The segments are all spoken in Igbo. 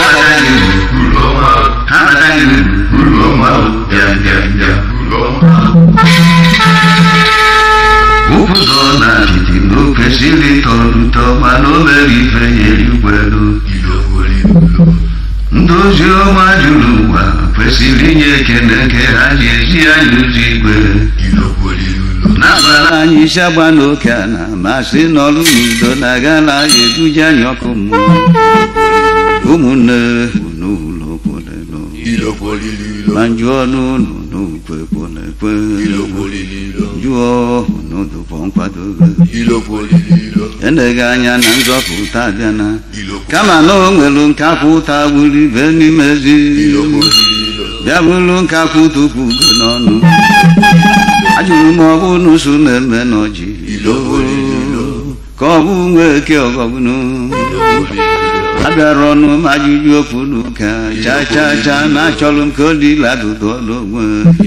bataghị uru ha bataghị uru bịa bịa bịa ụzọ na apịtị na o kwesịrị ịtọ ụtọ mana o mere ife ya erigwelu ndị ozi ọma juru ụwa kwesịrị inye ekele nke ha ji ezi anyị ụzọ igwe n'abalị anyị isi agba n'oke ala ma sị n'ọrụ n'udo na agala eduje anyị ọkụ mmụọ ụmụnne unu ụlọ kwolelo ma njụọ n'ụlọ n'ukwe kwolekwe jụọ unu dụpọ nkwadobe eneghị anya na nzọpụta abịana kama na o nwere nkapụta gburu ibe n'ime ezi bịa bụrụ nkapụ tupu ugo n'ọnụ ajụrụ m ọ bụ n'ụsụ na-eme n'ọjị ka ọ bụ nwa eke ọgọgbunu abịara ọnụ m ajụjụ okwu n'ụka cha cha cha na achọrọ m ka o dịla dụdụ ọlụ onwe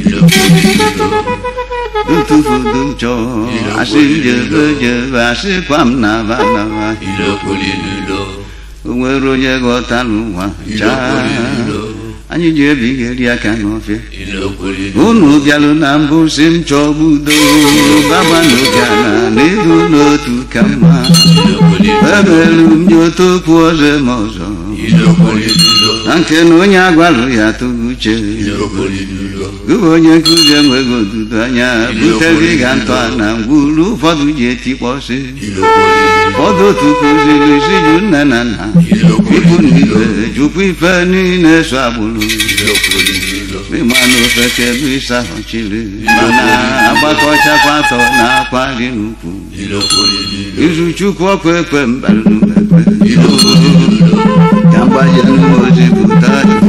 ntụfudu m chọọ asị m jebe jebe asịkwa m naba naba o nwere onye ghọtara ụwa chaa anyị ji ebigheri aka n'ọfịa unu bịalụ na mbụ si m chọọ udo baba n'oge ala na ịdụ n'otu ka mma emelu m nye otu okwu ọzọ m ọzọ na nke na onye agwalụ ya atụghị uche gụba onye nkụzi enweghị odudo anya butere ịga ntọ na ngwuru ụfọdụ ji etikpọsị ụfọdụ otu kụziri isi ju nne na nna ikwu na ibe jụkwa ife niile so agbụrụ ịmanụ ofeke bụ ịsa ọchịrị mana agbakọchakwa atọ na akwa dị n'ukwu izu chukwu ọkụ ekpe mbalụ ekpe ka mgbaje ozi pụta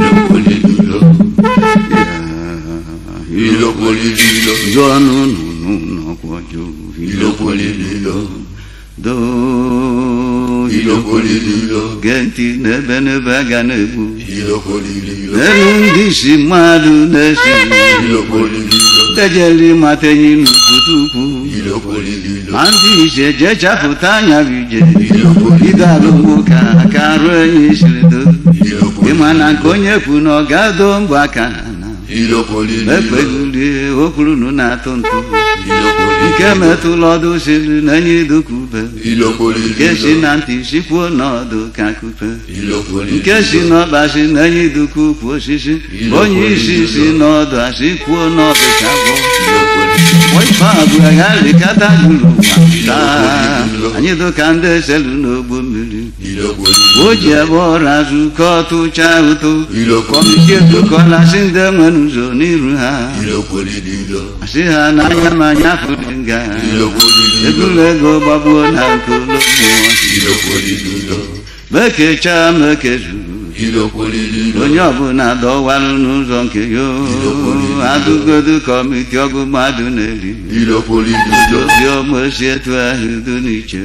jụọ n'ụnụ n'ọkwọ jụụ doo gee ntị n'ebe n'ebe a ga na-egbu elu ndị isi mmadụ na-esi dejeli mata enyi n'obodo ukwu ma ndị ise jee chapụta anya bụ ije bido alụmụka ka arụ enyi siri do ịma na nke onye kwu na ọ ga-ado mbọ aka na ekpegulie okwurunu na-atụ ntụ nke metụla ọdụ siri na enyi dukube nke si na ntị sikwuo n'ọdụ ka kupe nke si n'ọba si na enyi duku ukwu osisi onye isi si n'ọdụ asị kwuo n'ọdụ ka gwọ ife abụọ ya rikata juru ụwa taa anyị dụka ndị eselu n'ogbo mmiri o ji ebe ọrụ azụ ka ọtụcha ụtụ kọmiti edokọla si ndị nwere ụzọ n'iru ha asị ha n'anya ma anya fụrụ nga egwuru ego gbagbuo na nke ụlọ mmụọ mekechaa mekezuru onye ọbụla dọwarụ n'ụzọ nke ya adụgodu kọmiti ọgụ mmadụ na-eri obi ọma si etu ahụ do n'iche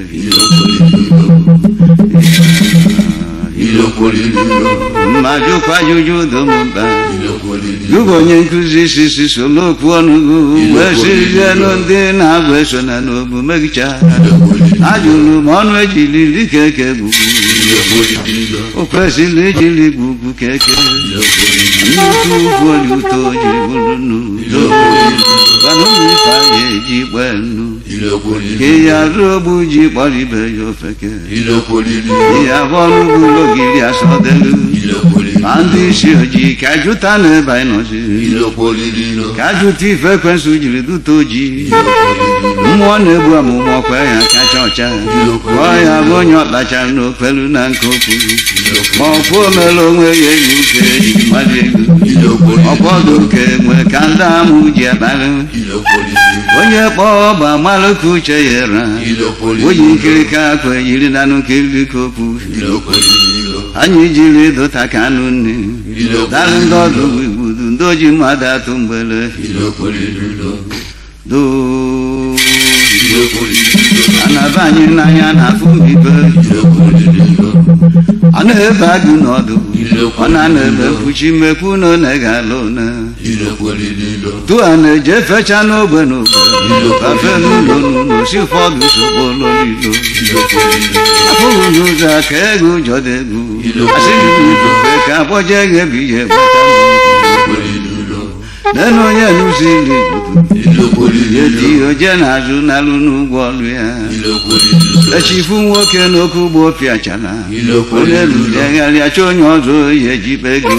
mmajụkwa ajụjụ domba gụbụ onye nkụzi sisi solo okwu ọnụgụ wee sizienụ ndị na-abụ eso na n'obu megicha ajụrụ m ọnụ ejiliri keke gbugbu o kwesịrị ijiri gbugbu keke nnukwu ugwu oli ụtọ jiri bụrụ n'udo gwana ụmụ ife anyị eji gbee nnu ka ya ruo ogbu ji kpọrọ ibe ya ofeke ihe abụọ n'ugwu ogiri asọdelu ma ndị isi ojii ka jụta n'ebe anyị nọzi ka jụta ife ekwensụ jiri dute ojii mmụọ na-egbu amụma ọkwa ya kacha ọcha kpọọ ya bụ onye ọkpachara n'okpelu na nke okwu ma ọkwa omere onwe ya enyi uke eji mmadụ ego ọkpọdụ nke nwe ka ndị amụ ji akparị onye kpọọ ọgba malụ ka uche ya ra oyi nkirika akwa yiri na nkiriri ka okwu anyị jiri dụta ka anụ nne dalụ ndị ọdụ igbudu ndị oji mmadụ atụ mgbele doo anaba anyị n'anya na-afụ mbibe ọ na-ebe agụ n'ọdụ ọ na-ana ebe mkpuchi mmekwu na ọ na-egala one tụa na-eje fecha n'ogbe n'ogbe bafe n'ụlọ n'ụlọ si ụfọdụ sogbo ụlọ n'ilo afụghị n'ụzọ ka ego ụjọ dị egwu asị ka akpọje gị ebe ihe gbata nenu onye nụziri edi oje na-azụ n'alụ n'ụgwọ ọlụ ya echifu nwoke n'okwu ugbo pịachara onye lụlegharịa chọ onye ọzọ oyi ejibe gị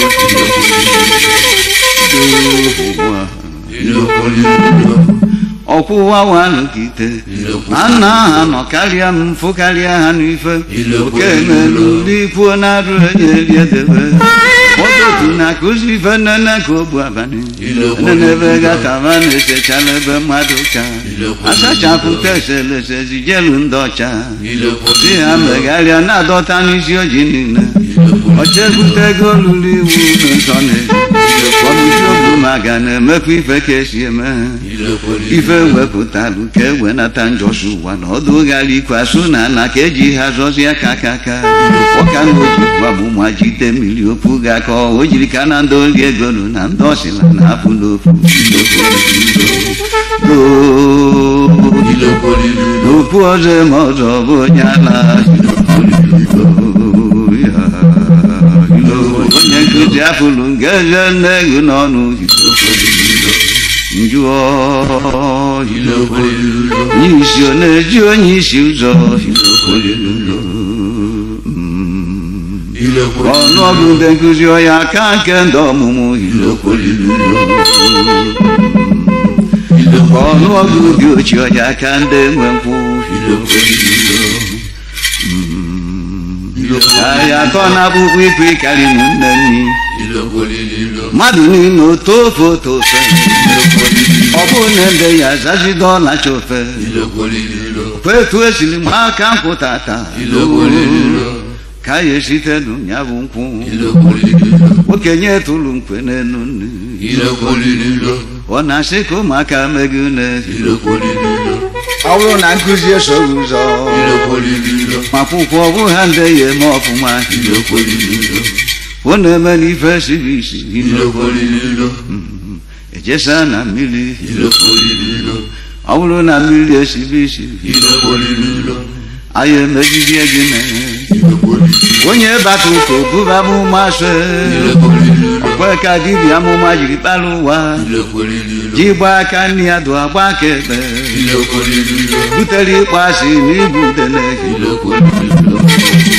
ọkwụwa wanụ ka ite ma nna ha nọ karịa m mfụ karịa ha n'ife oke melu ndị kwuo na-arụ enye riedebe ụtụtụ na-akụzi ife nnene ka ogbu abalị nenebe gataba na-esechala ebe mmadụ ka asachapụta eselese zijelu ndị ọcha si ha megharịa na-adọta n'isi oji niile ọchebute ego lụrụ iwu n'ụzọ na-eji ọbụchi obu maga na-emekwa ife ka esi eme ife wepụtalụ ka e wenata njọsi ụwa na ọdụ ghara ikwasu na ala ka eji ha zọzie aka aka aka ọka na oji gwabụma jide mmiri okwu ga ka o jiri ka na ndị oge egolu na ndị ọsịla na apụ n'ofu n'okwu ọzọ ma ọzọ bụ onye ala onye nkụzi afụlụ nke eze nne gị n'ọnụ njụọ isi ọ na-eji onye isi ụzọ ọnụọgụ ndị nkụzi ọya aka nke ndị ọmụmụ ọnụọgụ dị ochie ọya aka ndị nwe nkwụ ahịa atọ na-akpụkpọ ikwe karị nne nni mmadụ niile oto ofe oto ofe ọ bụ na ebe ya zazido ọlacha ofe kwetu esiri mgbe aka nkwụ tata ka ya esite ya bụ nkwụ okenye tụrụ nkwe n'elu nne ọ na-asị ka ụmụaka megị une ọ bụrụ na nkụzi esoghị ụzọ ma akwụkwọ ọ bụ ha ndị ya eme ọfụma ọ na-eme n'ife siri isi ejesa na mmiri ọ bụrụ na mmiri esibi isi anyị emegizie gị mee onye bata ụka obuba amụma se ọkwe ka dibịa amụma jiri kpara ụwa ji gba aka nne ya dụ agba aka ekpe butere ịkpọ asị na igbu udele